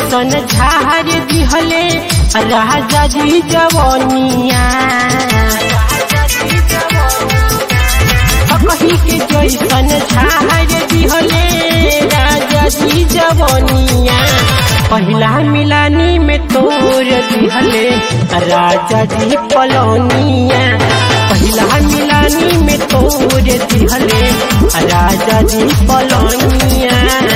जैसन झार दिहले राजा जी जवनिया कही के जैसन झार दिहले राजा जी जवनिया पहिला मिलानी में तोर दिहले राजा जी पलौनिया पहिला मिलानी में तोर दिहले राजा जी पलौनिया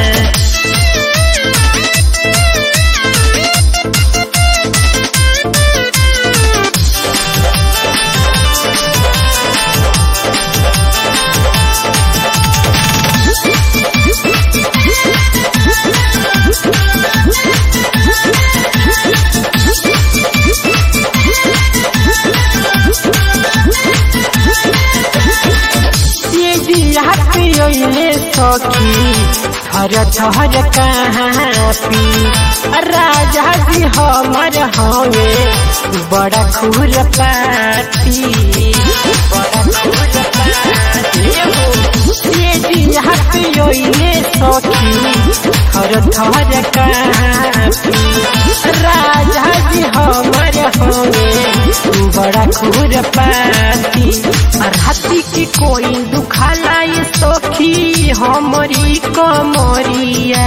ये दिया पियोले सखी हर थर कहाँ पी राजा जी हमर हवे बड़ा खुर पाती बड़ा खुर पाती ये दिया पियोले सखी हर थर कहाँ पी राजा जी हमर हवे बड़ा खुर पाती राती के कोई दुखाला ये सखी हमरी कमरिया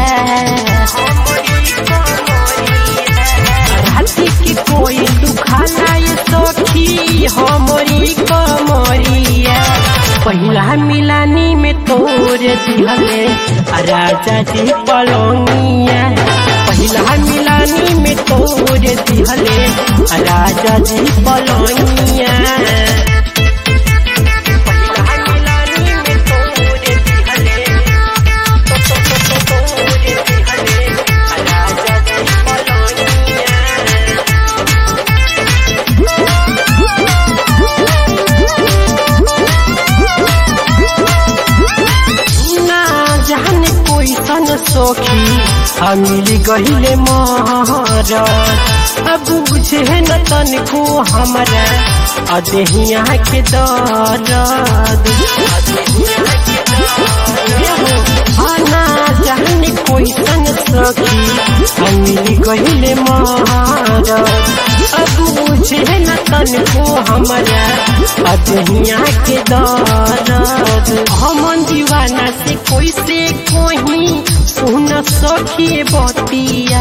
राती के कोई दुखाला ये सखी हमरी कमरिया पहिला मिलानी में तोर दिहले राजा जी पलौनिया पहिला मिलानी में तोर दिहले राजा जी पलौनिया ना जाने कोई सन सोखी हमिल गहिले महर अब बुझे न तन को हमारा अदेहिया के दर्द ना जाने कोई सन सखी हमिल गहिले महर अब बुझे न तन को हमारा अदेहिया के दर्द हमन दीवाना से कोई से कोही सुन सखी बतिया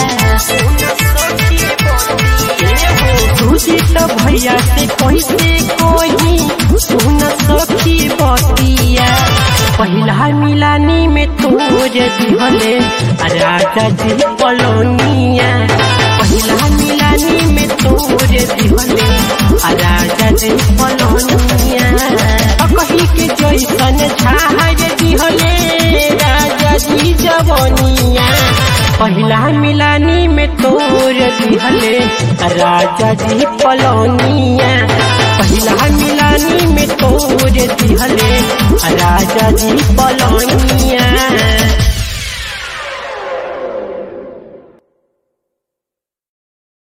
तुझे तो भैया से कोई से कोही सुन सखी बतिया पहिला मिलानी में तोर दिहले राजा जी पलोनिया पहिला मिलानी में तोर दिहले राजा जी पलोनिया कही के जैसन झार दिहले राजा जी जवनिया पहिला मिलानी में तोर दिहले राजा जी पलौनिया पहिला मिलानी में तोर दिहले राजा जी पलौनिया